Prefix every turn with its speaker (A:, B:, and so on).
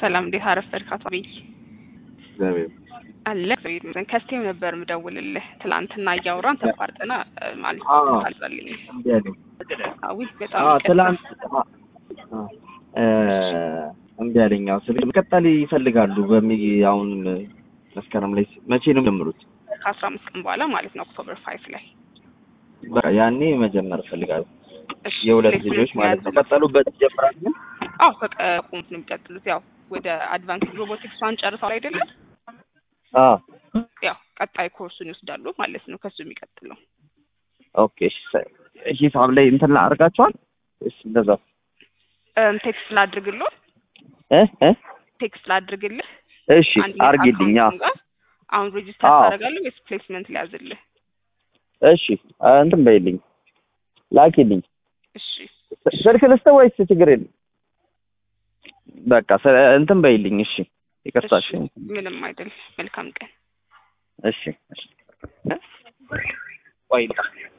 A: ሰላም እንዴት አረፈድክ አቶ አብይ?
B: እግዚአብሔር
A: አለ እግዚአብሔር ይመስገን። ከስቴም ነበር ምደውልልህ ትላንትና እያወራን ተቋርጠና ማለት
B: አዎ።
A: አልጸልኝ
B: እምቢ አለኝ።
A: አዊ በጣም
B: አዎ
A: ይቅርታ።
B: ትላንት አ- እ እምቢ አለኝ። አዎ ስለ መቀጠል ይፈልጋሉ በሚ አሁን መስከረም ላይ መቼ ነው የሚጀምሩት?
A: ከአስራ አምስት ቀን በኋላ ማለት ነው ኦክቶበር ፋይቭ ላይ
B: በቃ ያኔ መጀመር እፈልጋለሁ።
A: እሺ፣
B: የሁለት
A: ፕሌስመንት
B: ልጆች ማለት ነው።
A: የያዘው
B: ቀጠሉበት ይጀምራሉ።
A: አዎ ከቆሙት ነው የሚቀጥሉት። ያው ወደ አድቫንስ ሮቦቲክስ ዋን ጨርሰው አይደለም
B: አዎ
A: ያው ቀጣይ ኮርሱን ይወስዳሉ ማለት ነው። ከሱ የሚቀጥለው
B: ኦኬ። እሺ ሰ- ሂሳብ ላይ እንትን ላይ አድርጋችኋል? እሺ እንደዛ
A: እም፣ ቴክስት ላድርግልህ
B: እ እ
A: ቴክስት ላድርግልህ
B: እሺ
A: አንድ ላይ
B: አርጊልኝ። አዎ
A: አካውንቱን ጋር አሁን ሬጂስተር
B: አዎ።
A: ታደርጋለህ ወይስ ፕሌስመንት ሊያዝልህ?
B: እሺ አ፣ እንትን በይልኝ ላኪልኝ።
A: እሺ
B: ስልክ ልስጥ ወይስ ችግር የለም? በቃ ስለ- እንትን በይልኝ። እሺ ይቅርታ። እሺ
A: እሺ፣ ምንም አይደል። መልካም ቀን።
B: እሺ እሺ እ? ቆይ